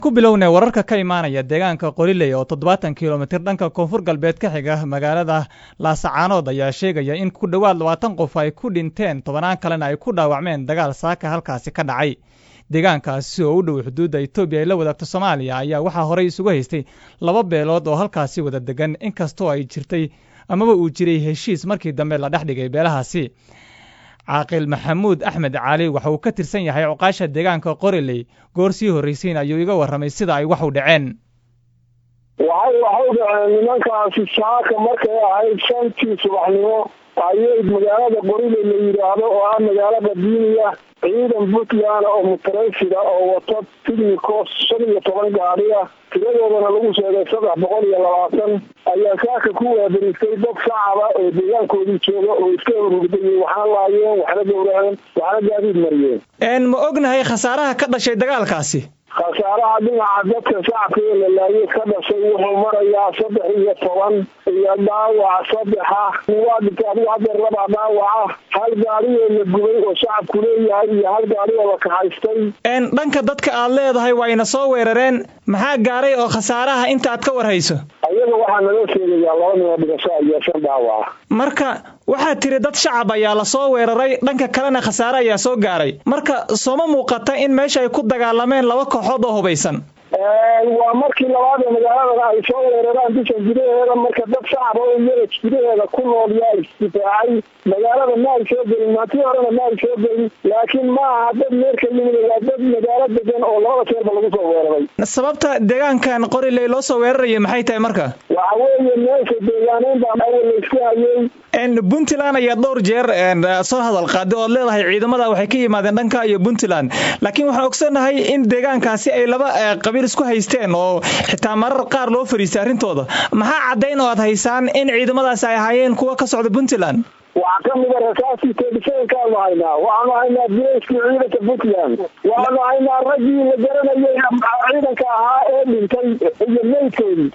ku bilownay wararka ka imaanaya deegaanka qoriley oo toddobaatan kilomitir dhanka koonfur galbeed ka xiga magaalada laasacaanood ayaa sheegaya in ku dhowaad labaatan qof ay ku dhinteen tobanaan kalena ay ku dhaawacmeen dagaal saaka halkaasi ka dhacay deegaankaasi oo u dhow xuduudda etoobiya ay la wadaagto soomaaliya ayaa waxaa horey isugu haystay laba beelood oo halkaasi wada degan inkastoo ay jirtay amaba uu jiray heshiis markii dambe la dhex dhigay beelahaasi caaqil maxamuud axmed cali waxa uu ka tirsan yahay cuqaasha deegaanka qoriley goor sii horraysiin ayuu iga warramay sida ay wax u dhaceen waxay waxay dhaceen nimankaasi saaka markay ahayd shantii subaxnimo ayay magaalada qoriley la yidhaahdo oo ah magaalo qadiimiya ciidan puntland oo mutarayfida oo wato tignikos shan iyo toban gaadhi ah tiradoodana lagu sheegay saddex boqol iyo labaatan ayaa saaka ku waabaristay dad shacaba oo deegaankoodii jooga oo iska horhugdayay waxna laayeen waxna gowraceen waxna gaadiid mariyeen ma ognahay khasaaraha ka dhashay dagaalkaasi khasaaraha dhinaca dadka shacabka ee la laayay ka dhashay wuxuu marayaa saddex iyo toban iyo dhaawac saddexa waa dhintay adigu hadeer labaa dhaawaca hal gaadhiyoo la gubay oo shacabku leeyahay iyo hal gaadhi oo la kaxaystay dhanka dadka aad leedahay waa ina soo weerareen maxaa gaaray oo khasaaraha inta aad ka warhayso ayaga waxaa naloo sheegayaa laba nin oo dhigasho iyo shan dhaawaca marka waxaad tiri dad shacab ayaa lasoo weeraray dhanka kalena khasaare ayaa soo gaaray marka sooma muuqata in meesha ay ku dagaalameen laba kooxood oo hubaysan waa markii labaad ee magaalada ay soo weeraraan bisha gudaheeda marka dad shacaba oo iyaga gudaheeda ku nool yaa isdifaacay magaalada ma ay soo gelin maatii horena ma ay soo gelin laakiin ma aha dad meerka yimid waa dad magaalo degan oo labada jeerba lagu soo weeraray sababta deegaankan qoriley loo soo weeraraya maxay tahay marka waxa weeye meesha deegaaneyn baa awal laysku hayay puntland ayaa dhowr jeer soo hadal qaaday ood leedahay ciidamada waxay ka yimaadeen dhanka iyo puntland laakiin waxaan ogsonahay in deegaankaasi ay laba qabiil isku haysteen oo xitaa marar qaar loo fariistay arrintooda maxaa caddayn oo aad haysaan in ciidamadaasi ay ahaayeen kuwa ka socda puntland waxaa ka mida rasaasii teedhisadankaanu haynaa waxaanu haynaa bileyskii ciidanka puntland waxaanu haynaa raggii la garanayay ciidanka ahaa ee dhintay iyo meydkoodii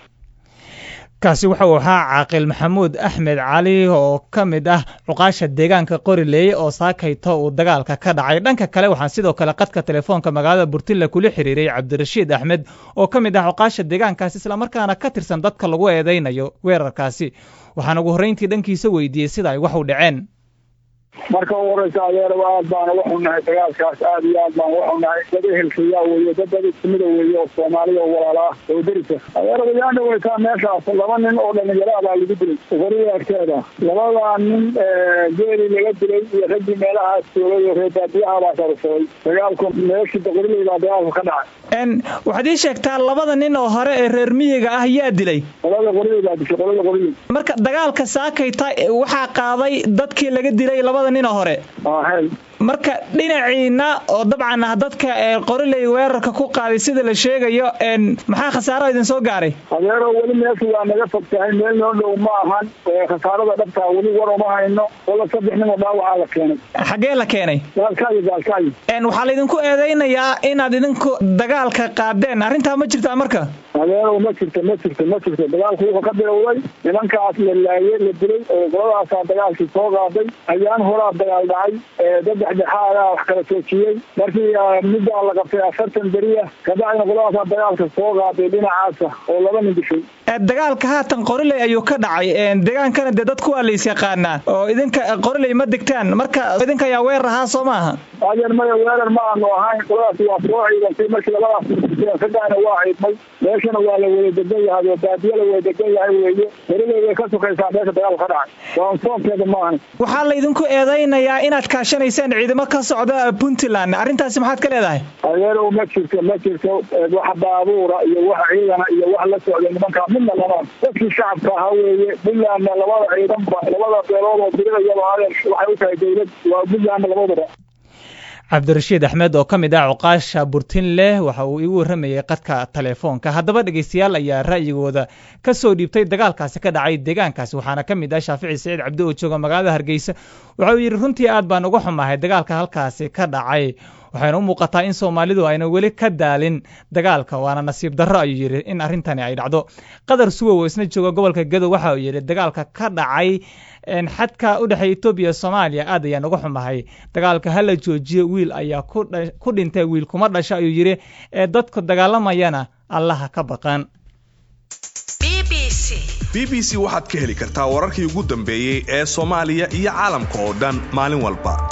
kaasi wuxuu ahaa caaqil maxamuud axmed cali oo ka mid ah cuqaasha deegaanka qorileeye oo saakayto uu dagaalka ka dhacay dhanka kale waxaan sidoo kale qadka telefoonka magaalada burtilla kula xiriiray cabdirashiid axmed oo ka mid ah cuqaasha deegaankaasi islamarkaana ka tirsan dadka lagu eedaynayo weerarkaasi waxaan ugu horrayntii dhankiisa weydiiyey sida ay wax u dhaceen marka u horeysa adeeraba aad baana waxu nahay dagaalkaas aad iyo aad baan waxu nahay dad ehelkayaa weeye dad dad ismida weeye oo soomaaliya oo walaala ah oo derisa adeeraba yaan dhaweytaa meeshaas laba nin oo dhalinyaro baa lagu dilay qorida agteeda labadaa nin geeli laga dilay iyo raggii meelahaas joogay oo reer baadiyaha baa sarsaday dagaalku meeshii boqoriley baa dagaalku ka dhacay waxaad ii sheegtaa labada nin oo hore ee reer miyiga ah yaa dilay qolada qoriley baa dishay qolada qoriley marka dagaalka saakayta waxaa qaaday dadkii laga dilay labada nin oo hore marka dhinaciina oo dabcan ah dadka qoriley weerarka ku qaaday sida la sheegayo maxaa khasaaro idin soo gaaray adeero weli meeshu waa naga fog tahay meel noo dhow ma ahan khasaarada dhabtaa weli war uma hayno wala saddex nin oo dhaawacaa la keenay xaggee la keenay gaalkaayo gaalkaayo waxaa laydinku eedaynayaa inaad idinku dagaalka qaadeen arrintaa ma jirtaa marka adeerow ma jirto ma jirto ma jirto dagaalku wuxuu ka bilowday nimankaas la laayey la dilay oo qoladaasaa dagaalkii soo qaaday ayaan horaa dagaal dhacay dad dhexdhexaadaa wax kala joojiyey markii middaa la qabtay afartan beriya kabacdina qoladaasaa dagaalka soo qaaday dhinacaasa oo laba nin dishay dagaalka haatan qoriley ayuu ka dhacay deegaankana dee dadku waa lays yaqaanaa oo idinka qoriley ma degtaan marka idinka ayaa weerar ahaa soo maaha adeer maya weerar ma aanu ahayn qoladaas waa soo ciidantay markii labadaas raggaana waa ciidmay meeshana waa la wada degan yahay oo baadiya la wada degan yahay weeye qoriley way ka sukaysaa meesha dagaalku ka dhacay waa soonkeeda ma ahan waxaa laydinku eedaynayaa inaad kaashanaysaan ciidamo ka socda puntland arrintaasi maxaad ka leedahay adeerow ma jirto ma jirto wax baabuura iyo wax ciidana iyo wax la socda nimankaa midna lama dadkii shacabka ahaa weeye puntlandna labada ciidanba labada beelood oo dirirayaba adeer waxay u tahay dowlad waa puntlandna labadaba cabdirashiid axmed oo ka mid ah cuqaasha burtinleh waxa uu igu warramayay qadka telefoonka haddaba dhegaystayaal ayaa ra'yigooda ka soo dhiibtay dagaalkaasi ka dhacay deegaankaasi waxaana ka mid ah shaafici saciid cabdi oo jooga magaalada hargeysa waxa uu yidhi runtii aad baan uga xumahay dagaalka halkaasi ka dhacay waxayna u muuqataa in soomaalidu ayna weli ka daalin dagaalka waana nasiib darro ayuu yidhi in arrintani ay dhacdo qadar suwow oo isna jooga gobolka gadow waxa uu yidhi dagaalka ka dhacay xadka u dhexeeya etoobiya soomaaliya aad ayaan uga xumahay dagaalka hala joojiyo wiil ayaa ku dhintay wiil kuma dhasha ayuu yidhi ee dadku dagaalamayana allaha ka baqan b b c waxaad ka heli kartaa wararkii ugu dambeeyey ee soomaaliya iyo caalamka oo dhan maalin walba